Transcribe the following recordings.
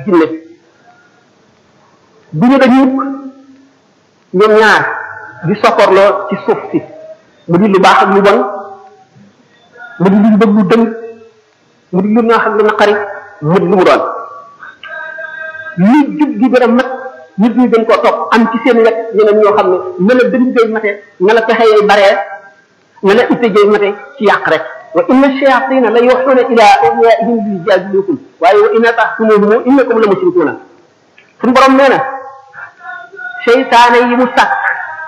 jinne bu ñu dañu ñoom ñaar di sokkorloo ci suuf si mu di lu baax ak lu bon mu di lu bëgg lu dëng mu di lu neex ak lu naqari mu di lu mu doon li jub gi gën a mat nit ñi dañ koo topp am ci seen wet ñeneen ñoo xam ne na la dënd jay mate na la pexe yay baree na la itte jay mate ci yàq rek wa inna shayatina la yuxuuna ila awliyaihim li yujadilukum waaye wa inna taxtumuhum innakum la mushrikuuna suñu borom nee na seytaane yi mu sàkk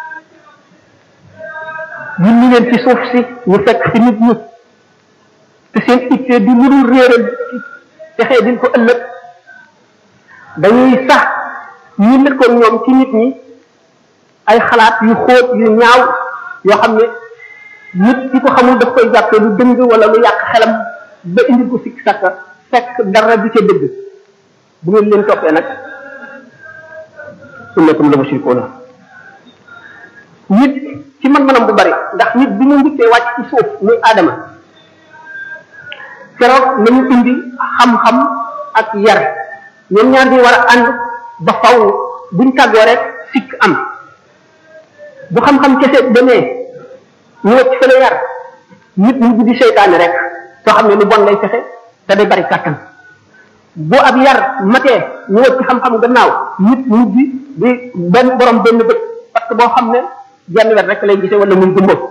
yulli leen ci suuf si ñu fekk fi nit ñi te seen itte di lu dul réeral ci texee din ko ëllëg dañuy sax ñu lëkkoon ñoom ci nit ñi ay xalaat yu xóot yu ñaaw yoo xam ne nit ki ko xamul daf koy jàppee lu dëng wala lu yàq xelam ba indi ko sikk sàkka fekk dara du ca dëgg bu ngeen leen toppee nag innakum la mushrikuuna nit ci man-manam bu bari ndax nit bi ñu njëkkee wàcc ci suuf muy aadama keroog nañu indi xam-xam ak yar ñoom ñaar ñi war a ànd ba faw buñ tàggoo rek sikk am bu xam-xam kese demee ñu wacc fële yar nit ñu di seytaane rek soo xam ne lu bon lay fexe te day bari kàttan bu ab yar matee ñu wacc xam-xam gannaaw nit ñu di di benn borom benn bët parce que boo xam ne genn wet rek lay gisee wala muy gëmboo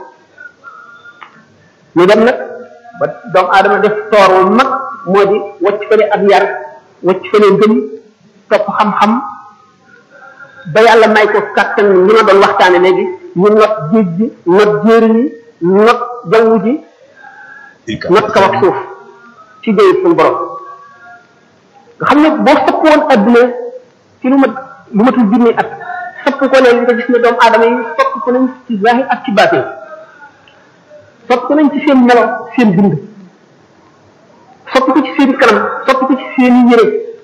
ñu dem nag ba doomu aadama def toor wu mag moo di wacc fële ab yar wacc fële ngëm topp xam-xam ba yàlla may ko kàttan li ma doon waxtaane léegi ñu not géej gi not jéeri yi not jaww ji not kaw ak suuf ci jëy suñu borom nga xam ne boo sëpp woon adduna ci lu mat lu matul junni at sëpp ko ne li nga gis ne doomu aadama yi sopp ko nañ ci zahir ak ci baatin sopp ko nañ ci seen melo seen bind sopp ko ci seen kanam sopp ko ci seen yére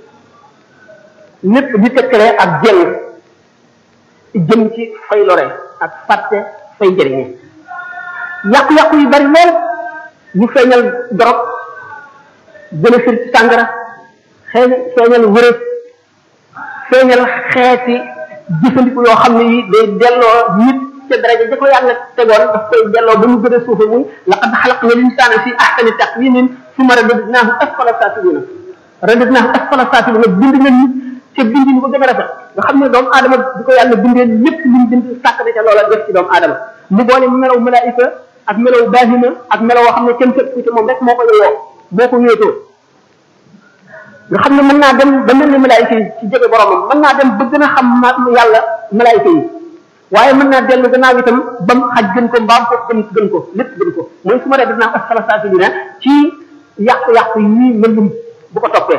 lépp di tekkalee ak jël jëm ci fay lore ak fàtte fay jëriñe yàqu-yàqu yu bari lool ñu feeñal dorog gën a fir ci sàngara xëy feeñal wërëb feeñal xeeti jëfandiku yoo xam ne yi day delloo nit ca daraja ja ko yàlla tegoon daf koy delloo ba mu gën a suufe muy laqad xalaqna linsaana fi ahsani taqwimin summa radadnaahu asfala saafilina radadnaahu asfala saafilina bind na nit ca bind ni ko gën a rafet nga xam ne doomu aadama di ko yàlla bindee lépp lu mu bind sàkk na ca loola def ci doomu aadama mu boole melaw malaayika ak melaw baahima ak melaw woo xam ne kenn fekk ci moom rek moo ko yeyoo moo ko wéetoo nga xam ne mën naa dem ba mel ni malaayika yi ci jege boromam mën naa dem ba gën a xam ma yàlla malaayika yi waaye mën naa dellu gannaaw itam ba mu xaj gën ko mbaam ko gën gën ko lépp gën ko mooy su ma dee def naa asfala saafilina ci yàqu-yàqu yi mëndum bu ko toppee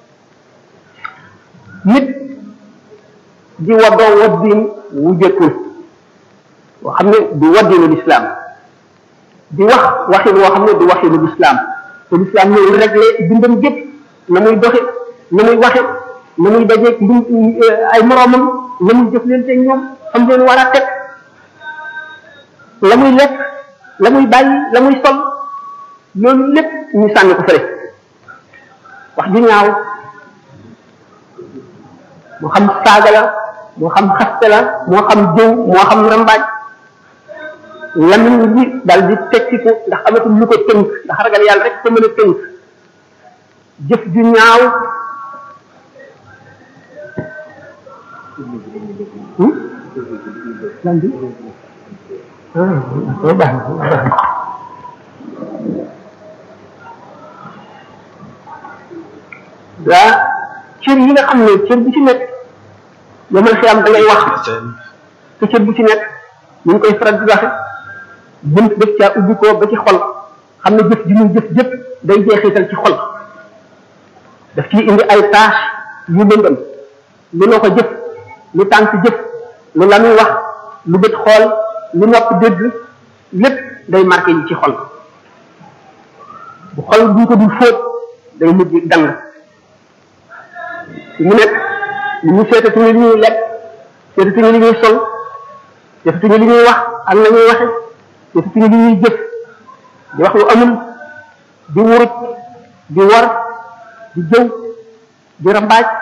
nit di waddoo waddin wu jëkkul woo xam ne du waddinu lislaam di wax waxin woo xam ne du waxinu lislaam te lislaam ñëw réglé dundam gépp na muy doxe na muy waxe na muy dajeeg lu ay moroomam na muy jëflante ñoom xam leen war a teg la muy lekk la muy bàyyi la muy sol loolu lépp ñu sànni ko fële wax ju ñaaw moo xam saaga la moo xam xaste la moo xam jëw moo xam rambaaj lamiñ bi dal di tekkiku ndax amatul lu ko tënk ndax ragal yàlla rek ko mën a tënk jëf ju ñaaw lan bi ah baax na waa cër yi nga xam ne cër bu ci nekk yomal xiyam da ngay wax te cër bu ci nekk ñu ngi koy faral di waxe bunt def caa ubbi ko ba ci xol xam ne jëf ji muy jëf jëpp day jeexital ci xol daf ciy indi ay tâche yu lëndëm lu loo ko jëf lu tànk jëf lu la muy wax lu bët xool lu nopp dégg lépp day marqué yi ci xol bu xol buñ ko dul fóot day mujj dang mu nekk li ñu seetatuñu li ñuy lekk seetatuñu li ñuy sol seetatuñu li ñuy wax ak la ñuy waxe seetatuñu li ñuy jëf di wax lu amul di wuruj di war di jëw di rambaaj